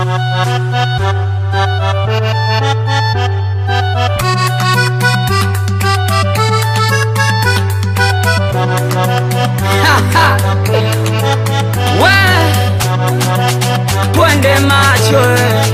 We twende macho eh.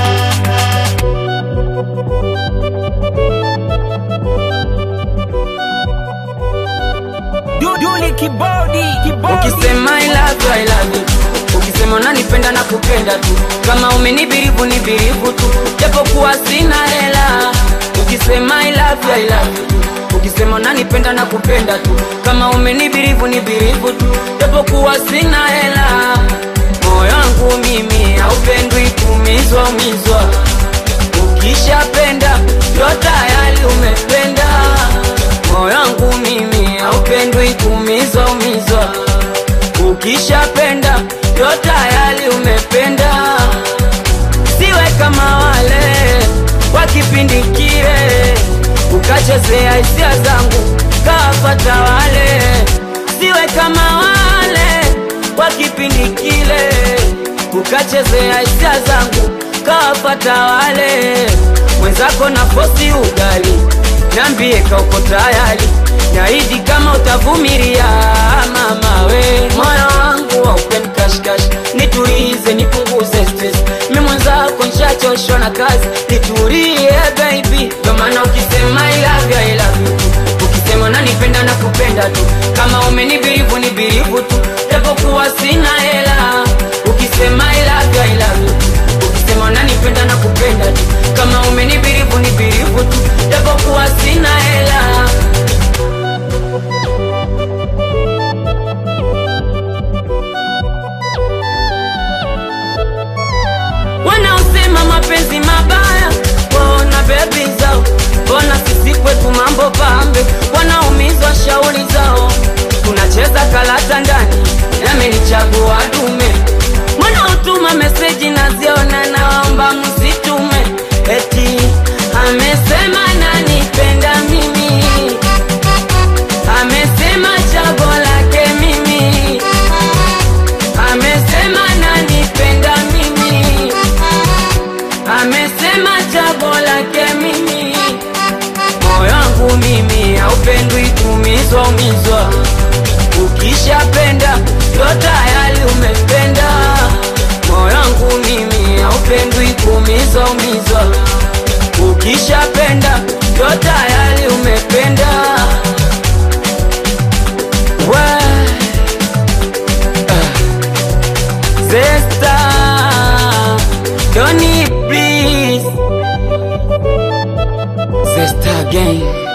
Duli kibodi kibodi Ukisema I love you, I love you. Ukisema unanipenda na kupenda tu, kama umenibirivu ni birivu tu, japokuwa sina hela. Ukisema I love you, I love you. Ukisema unanipenda na kupenda tu, kama umenibirivu ni birivu tu, japokuwa sina hela. Moyo wangu mimi haupendwi kumizwa umizwa, ukishapenda ndo tayari umependa. Moyo wangu mimi haupendwi kumizwa umizwa, ukishapenda ndo tayari umependa. Siwe kama wale wa kipindi kile, ukachezea hisia zangu kawapata wale. Siwe kama wale wa kipindi kile, ukachezea hisia zangu kawapata wale. Mwenzako na fosi ugali, niambie kauko tayari, naidi kama utavumilia mama we. Moyo wangu haupendi kashikashi, nitulize nipunguze stress. Mi mwenzako nishachoshwa na kazi, nitulie baby. Ndo maana ukisema I love you, I love you tu. Ukisema nanipenda na kupenda tu, kama umenibirivu ni birivu tu, japokuwa sina hela. Ukisema I love you, I love you tu. Ukisema nanipenda na kupenda tu, kama umenibirivu ni birivu tu, japokuwa sina hela. wanaosema mapenzi mabaya waona bebi zao, mbona sisi kwetu mambo pambe, wanaumizwa shauri zao. Tunacheza kalata ndani, nami nichagua dume. Wanaotuma meseji naziona, naomba msitume, eti amesema nanipenda mimi, amesema chago lake mimi, amesema nanipenda mimi amesema chago lake mimi. Moyo wangu mimi haupendwi kumizwa umizwa, ukishapenda ndo tayari umependa. Moyo wangu mimi haupendwi kumizwa umizwa, ukishapenda ndo tayari umependa. We, Zesta, Donny please Zesta again